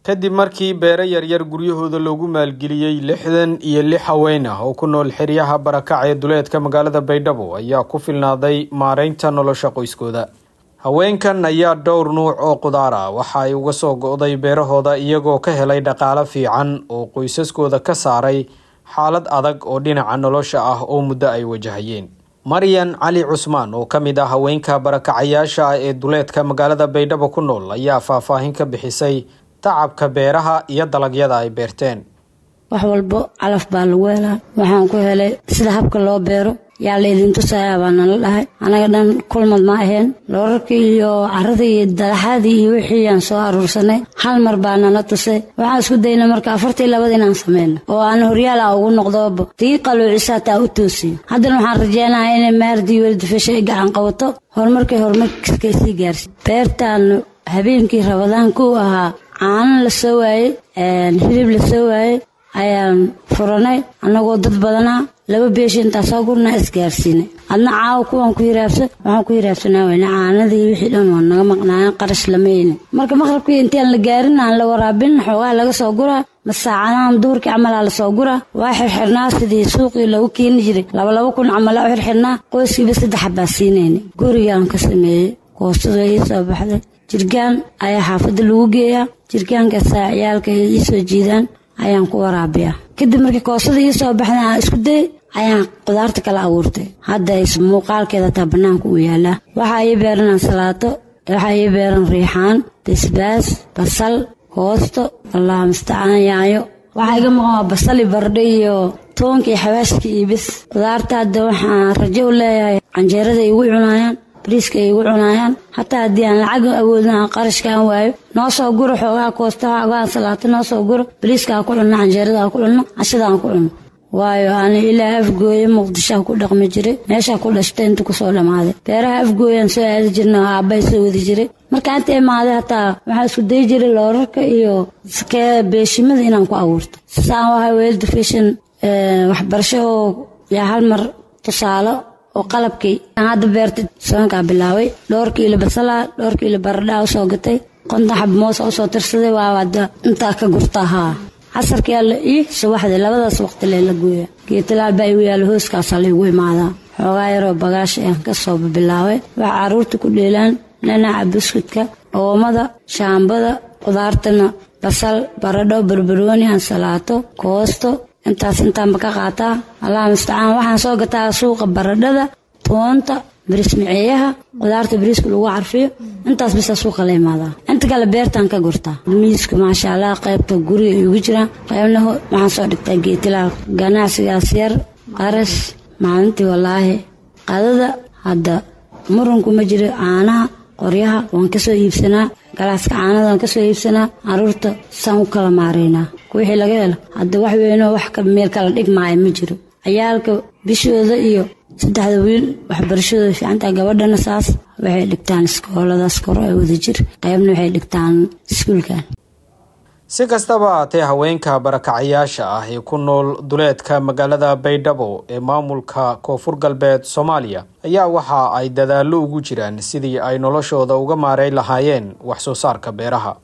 kadib markii beero yaryar guryahooda loogu maalgeliyey lixdan iyo lix haween ah oo ku nool xeryaha barakac ee duleedka magaalada baydhabo ayaa ku filnaaday maareynta nolosha qoyskooda haweenkan ayaa dhowr nuuc oo qudaar ah waxa ay uga soo go-day beerahooda iyagoo ka helay dhaqaalo fiican oo qoysaskooda ka saaray xaalad adag oo dhinaca nolosha ah oo muddo ay wajahayeen maryan cali cusmaan oo ka mid ah haweenka barakacayaasha ah ee duleedka magaalada baydhabo ku nool ayaa faahfaahin ka bixisay tacabka beeraha iyo dalagyada ay beerteen wax walbo calaf baa lagu helaa waxaan ku helay sida habka loo beero yaa laydin tusayaa baa nala dhahay anaga dhan kulmad ma ahayn loorarkii iyo caradii iyo dadaxadii iyo wixii aan soo aruursanay hal mar baa nala tusay waxaan isku daynay marka afartii labada inaan sameyno oo aan horyaal ah ugu noqdooba tii qaluucisaa taa u toosiyo haddana waxaan rajeynayaa inay maardii welidifasha ay gacan qabato horumarkay horumarkiiskay sii gaarsi beertaan habeenkii rabadaan ku ahaa caano la soo waayey hilib la soo waayey ayaan furanay annagoo dad badanaa laba beeshi intaa soo gurnaa isgaarsiinay adna caawa kuwaan ku hiraabsan waxaan ku hiraabsanaa weyne caanadii wixii dhan waa naga maqnaayan qarash lamayne marka maqrabkii intaan la gaarin aan la waraabin xoogaa laga soo guraa masaacadahan duurkii camalaa lasoo guraa waa xirxirnaa sidii suuqii lagu keeni jiray labalaba kun camala u xirxirnaa qoyskiiba saddex baa siinayna gurigaan ka sameeyey koostada ii soo baxday jirgaan ayaa xaafadda lagu geeyaa jirgaankaasaa ciyaalka ii soo jiidaan ayaan ku waraabiyaa kadib markii koosada ii soo baxda aan isku day ayaan qudaarta kala abuurtay hadda muuqaalkeeda taa bannaanka u yaalaa waxaa ii beeran ansalaato waxaa ii beeran riixaan basbaas basal koosto allah mustacaan yaayo waxaa iga maqan waa basali bardho iyo toonka iyo xawaashka iyo bis qudaarta hadda waxaan rajo u leeyahay canjeerada igu cunaayaan bariiska ay igu cunaayaan hataa haddii aan lacag awoodin aan qarashka aan waayo noo soo guro xoogaa koostaha xoogaa ansalaato noo soo guro bariiska aan ku cunno canjeerada aan ku cunno cashada aan ku cunno waayo ani ilaa afgooye muqdishoa ku dhaqmi jiray meeshaa ku dhashtay inta kusoo dhammaaday beeraha afgooyaan soo aadi jirna oo aabbay soo wadi jiray markaa inta imaaday hataa waxaa isku dayi jiray loorarka iyo beeshimada inaan ku abuurto saan wahay weelda fashion waxbarasho oo yaa hal mar tusaalo oo qalabkii aan hadda beertay soonkaa bilaabay dhowr kiilo basalaa dhowr kiilo baradhaa usoo gatay konton xab moosa usoo tirsaday waawada intaa ka gurtaa haa casarkii alla ii subaxdii labadaas waqti lee la gooya geetalaal baa igu yaalla hooskaasaa laygu imaadaa xoogaa yaroo bagaash ayaan ka soo bilaabay waxaa carruurta ku dheelaan dhanaca buskudka oomada shaambada qudaartana basal baradho barbarooni ansalaato koosto intaas intaanba ka qaataa allah mustacaan waxaan soo gataa suuqa baradhada toonta bariis miceeyaha qudaarta bariiska lagu carfiyo intaas bisa suuqa la imaadaa inta kale beertaan ka gurtaa miiska maasha allah qaybta guriga igu jiraan qaybna waxaan soo dhigtaa geetilaal ganacsigaas yar qarash maalintii wallaahi qadada hadda murunku ma jiro caanaha qoryaha waan kasoo iibsanaa galaaska caanada waan kasoo iibsanaa caruurta saan u kala maaraynaa wixii laga helo hadda wax weynoo wax meel kala dhigmaayo ma jiro ciyaalka bishooda iyo saddexda wiil waxbarashadooda fiicantaa gabadhana saas waxay dhigtaan iskooladaas koro ee wadajir qaybna waxay dhigtaan iskuulkan si kastaba haatee haweenka barakacayaasha ah ee ku nool duleedka magaalada baydhabo ee maamulka koonfur galbeed soomaaliya ayaa waxa ay dadaallo ugu jiraan sidii ay noloshooda uga maareyn lahaayeen wax soo saarka beeraha